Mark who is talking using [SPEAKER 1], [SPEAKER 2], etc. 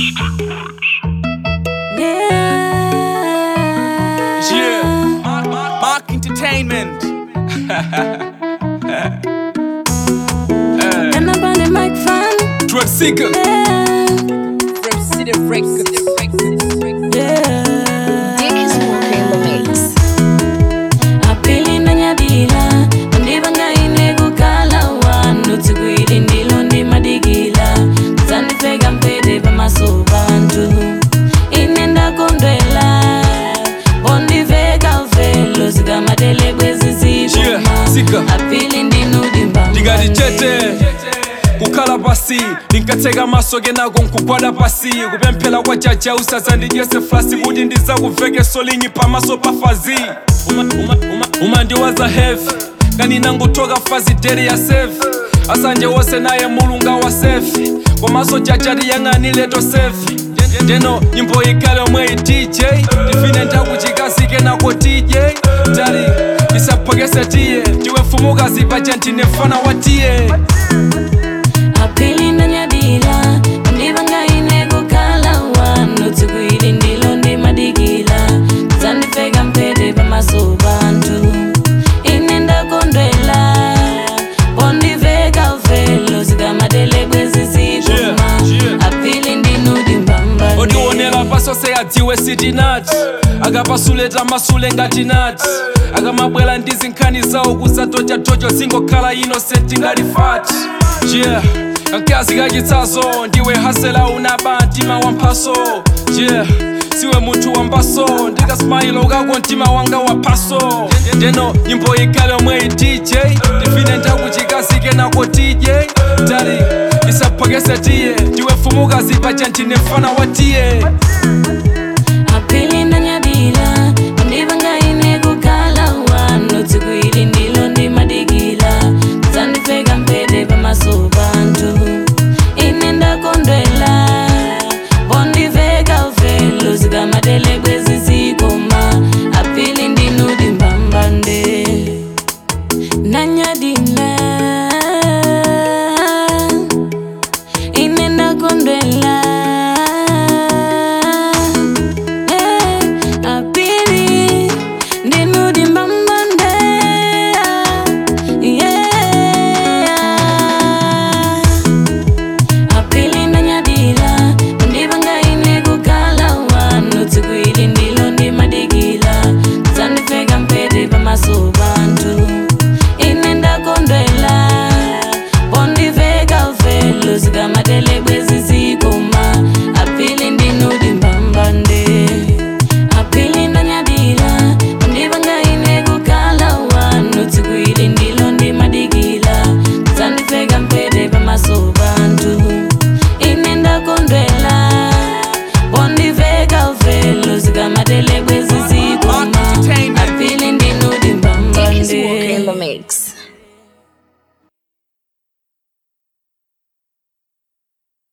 [SPEAKER 1] Yeah, Mark, Mark, Mark Entertainment.
[SPEAKER 2] And up on the microphone,
[SPEAKER 1] Drug Seeker.
[SPEAKER 2] yeah,
[SPEAKER 3] City Records.
[SPEAKER 2] yeah.
[SPEAKER 3] Dick is walking in the mix.
[SPEAKER 2] apili ndanyadila ndivangayine kukhala wanu tsikwili ndilo ndimadigila zandifeka mpete pamaso bantu ine ndakondwela bondiveka velo zikamatele kweziziboma
[SPEAKER 1] Yeah, sika.
[SPEAKER 2] apili ndinudimbamba
[SPEAKER 1] ndingati chete kukhala pasi ndinkatseka maso kenako nkugwada pasi kupemphera kwa jaja usazandidyese flasi kuti ndizakuveke solingi pamaso pa fazi uma, uma, uma, uma ndiwaza heavy kani nangotoka fazi dere ya sefi asanje wose naye mulunga wa sefi komaso jaja tiyang'anileto sefi ndeno nyimbo ikale omwe i dj ndifine ndakuchikazike nako dj tali ndisaphokese tiye ndiwe mfumukazi paja ndine mfana wa tiye
[SPEAKER 2] apili ndanyadila ndivangayine kukhala wanu tsikwili ndilo ndimadigila zandifeka mpete pamaso bantu ine ndakondwela bondiveka velo zikamatele kweziziboma
[SPEAKER 1] Yeah, yeah.
[SPEAKER 2] apili ndinudimbamba
[SPEAKER 1] ondionera pasose adziwe sitinati akapasuleta masule ngati nati akamabwera ndi zinkhani zawo kuzatotyatocho zingokhala innocent ngati fati yeah kankazi kachitsazo ndiwe hasela unaba mtima wamphaso yeah siwe munthu wambaso ndikasimayilo kako mtima wanga waphaso ndeno nyimbo ikale omwe i dj ndifine ndakuchikazike nako dj tali isaphokese tiye ndiwe mfumukazi paja ndine mfana wa tiye